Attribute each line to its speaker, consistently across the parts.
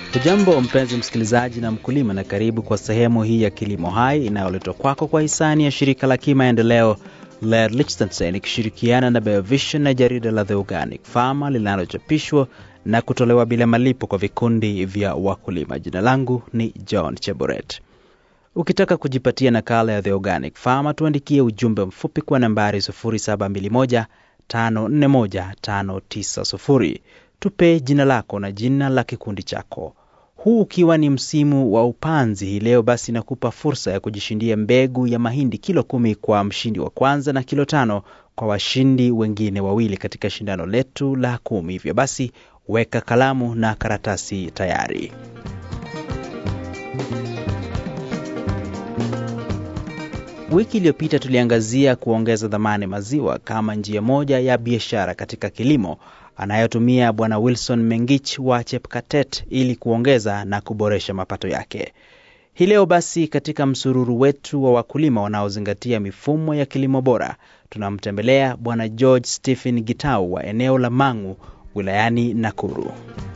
Speaker 1: Hujambo mpenzi msikilizaji na mkulima, na karibu kwa sehemu hii ya Kilimo Hai inayoletwa kwako kwa hisani ya shirika la kimaendeleo LED Liechtenstein ikishirikiana na Biovision na jarida la The Organic Farmer linalochapishwa na kutolewa bila malipo kwa vikundi vya wakulima. Jina langu ni John Cheburet. Ukitaka kujipatia nakala ya The Organic Farmer, tuandikie ujumbe mfupi kwa nambari 0721 541 590. Tupe jina lako na jina la kikundi chako. Huu ukiwa ni msimu wa upanzi hii leo, basi nakupa fursa ya kujishindia mbegu ya mahindi kilo kumi kwa mshindi wa kwanza na kilo tano kwa washindi wengine wawili katika shindano letu la kumi. Hivyo basi weka kalamu na karatasi tayari. Wiki iliyopita tuliangazia kuongeza dhamani maziwa kama njia moja ya biashara katika kilimo anayotumia Bwana Wilson Mengich wa Chepkatet ili kuongeza na kuboresha mapato yake. Hii leo basi, katika msururu wetu wa wakulima wanaozingatia mifumo ya kilimo bora, tunamtembelea Bwana George Stephen Gitau wa eneo la Mang'u wilayani Nakuru.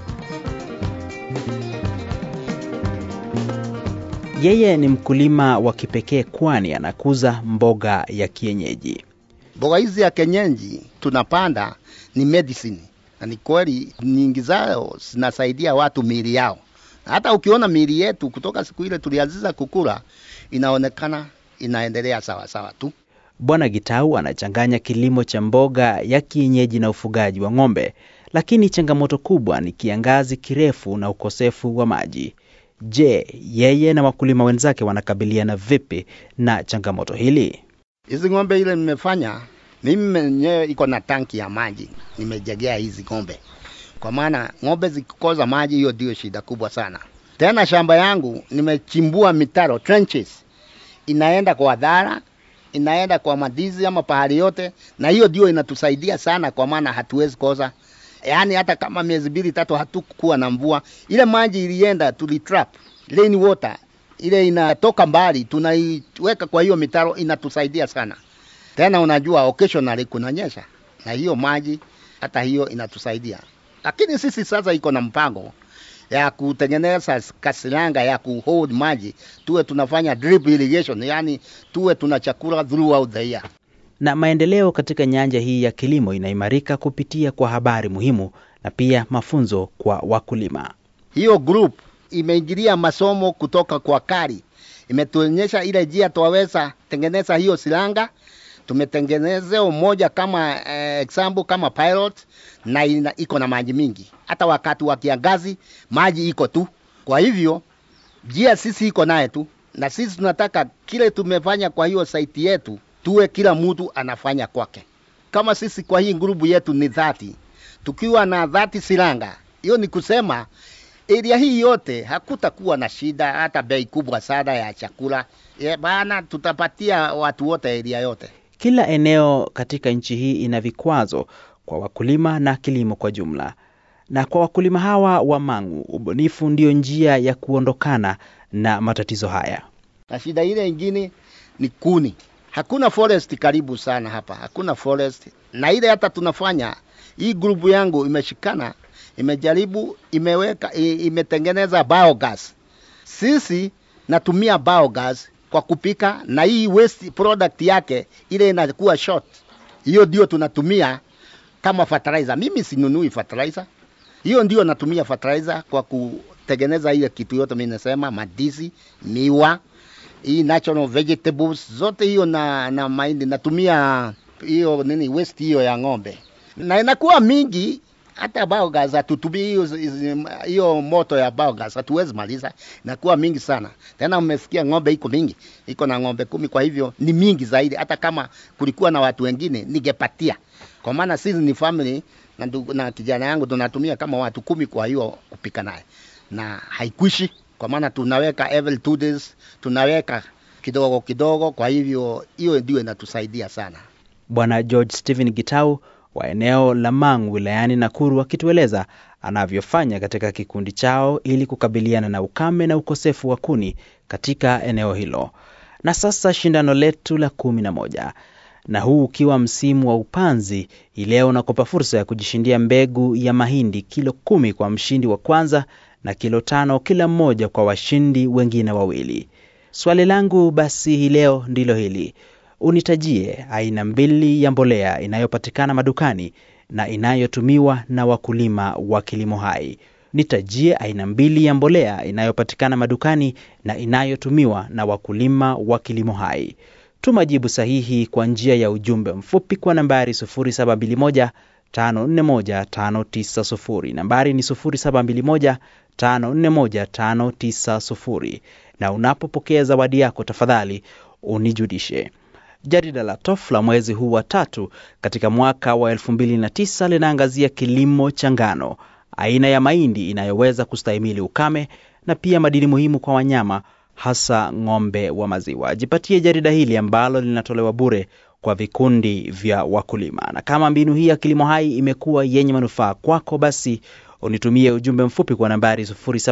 Speaker 1: Yeye ni mkulima wa kipekee kwani anakuza mboga ya kienyeji.
Speaker 2: Mboga hizi ya kienyeji tunapanda ni medicine, na ni kweli nyingi zao zinasaidia watu miili yao. Hata ukiona miili yetu kutoka siku ile tulianza kukula, inaonekana inaendelea sawa sawa tu.
Speaker 1: Bwana Gitau anachanganya kilimo cha mboga ya kienyeji na ufugaji wa ng'ombe, lakini changamoto kubwa ni kiangazi kirefu na ukosefu wa maji. Je, yeye na wakulima wenzake wanakabiliana vipi na changamoto hili?
Speaker 2: Hizi ng'ombe ile nimefanya mimi mwenyewe iko na tanki ya maji nimejegea hizi ng'ombe, kwa maana ng'ombe zikikosa maji, hiyo ndio shida kubwa sana. Tena shamba yangu nimechimbua mitaro trenches, inaenda kwa dhara, inaenda kwa madizi ama pahali yote, na hiyo ndio inatusaidia sana, kwa maana hatuwezi kosa yaani hata kama miezi mbili tatu hatukuwa na mvua, ile maji ilienda tulitrap rain water ile inatoka mbali, tunaiweka kwa hiyo mitaro, inatusaidia sana. Tena unajua occasionally kunanyesha, na hiyo maji hata hiyo inatusaidia. Lakini sisi sasa iko na mpango ya kutengeneza kasilanga ya kuhold maji, tuwe tunafanya drip irrigation, yani tuwe tuna chakula throughout the year
Speaker 1: na maendeleo katika nyanja hii ya kilimo inaimarika kupitia kwa habari muhimu na pia mafunzo kwa wakulima.
Speaker 2: Hiyo group imeingilia masomo kutoka kwa kari, imetuonyesha ile njia twaweza tengeneza hiyo silanga. Tumetengenezea moja kama eh, example kama pilot na ina, iko na maji mingi, hata wakati wa kiangazi maji iko tu. Kwa hivyo njia sisi iko naye tu, na sisi tunataka kile tumefanya kwa hiyo saiti yetu tuwe kila mtu anafanya kwake. Kama sisi kwa hii grupu yetu ni dhati, tukiwa na dhati silanga, hiyo ni kusema area hii yote hakutakuwa na shida hata bei kubwa sana ya chakula ye, bana tutapatia watu wote area yote.
Speaker 1: Kila eneo katika nchi hii ina vikwazo kwa wakulima na kilimo kwa jumla, na kwa wakulima hawa wa Mang'u, ubunifu ndio njia ya kuondokana na matatizo haya.
Speaker 2: Na shida ile ingine ni kuni hakuna forest karibu sana hapa, hakuna forest. Na ile hata tunafanya hii grupu yangu imeshikana, imejaribu, imeweka, imetengeneza biogas. Sisi natumia biogas kwa kupika, na hii waste product yake ile inakuwa short, hiyo ndio tunatumia kama fertilizer. Mimi sinunui fertilizer, hiyo ndio natumia fertilizer kwa kutengeneza ile kitu yote. Mimi nasema madizi, miwa hii natural vegetables zote hiyo na, na mahindi natumia hiyo nini waste hiyo ya ng'ombe, na inakuwa mingi. Hata biogas hatutumii hiyo hiyo moto ya biogas, hatuwezi maliza, inakuwa mingi sana. Tena umesikia ng'ombe iko mingi, iko na ng'ombe kumi, kwa hivyo ni mingi zaidi. Hata kama kulikuwa na watu wengine ningepatia, kwa maana sisi ni family na, na kijana yangu tunatumia kama watu kumi, kwa hiyo kupika naye na haikuishi kwa maana tunaweka every two days, tunaweka kidogo kidogo. Kwa hivyo hiyo ndio inatusaidia sana.
Speaker 1: Bwana George Stephen Gitau wa eneo la Mang'u wilayani Nakuru akitueleza anavyofanya katika kikundi chao ili kukabiliana na ukame na ukosefu wa kuni katika eneo hilo. Na sasa shindano letu la kumi na moja na huu ukiwa msimu wa upanzi, ileo unakupa fursa ya kujishindia mbegu ya mahindi kilo kumi kwa mshindi wa kwanza na kilo tano kila mmoja kwa washindi wengine wawili. Swali langu basi hii leo ndilo hili: unitajie aina mbili ya mbolea inayopatikana madukani na inayotumiwa na wakulima wa kilimo hai. Nitajie aina mbili ya mbolea inayopatikana madukani na inayotumiwa na wakulima wa kilimo hai. Tuma jibu sahihi kwa njia ya ujumbe mfupi kwa nambari 0721 541 590. Nambari ni 0721 541 590. Na unapopokea zawadi yako, tafadhali unijulishe. Jarida la TOF la mwezi huu wa tatu katika mwaka wa 2009 linaangazia kilimo cha ngano, aina ya mahindi inayoweza kustahimili ukame na pia madini muhimu kwa wanyama hasa ng'ombe wa maziwa. Jipatie jarida hili ambalo linatolewa bure kwa vikundi vya wakulima. Na kama mbinu hii ya kilimo hai imekuwa yenye manufaa kwako, basi unitumie ujumbe mfupi kwa nambari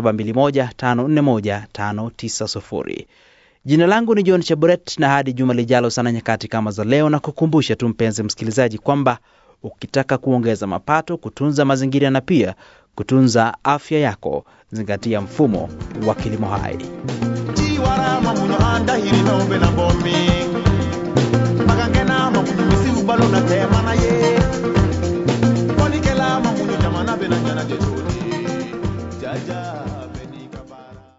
Speaker 1: 0721541590. Jina langu ni John Chaburet, na hadi juma lijalo sana nyakati kama za leo, na kukumbusha tu mpenzi msikilizaji kwamba ukitaka kuongeza mapato, kutunza mazingira na pia kutunza afya yako, zingatia mfumo wa kilimo hai.
Speaker 3: Tiwarama muno andahiri nombe na bomi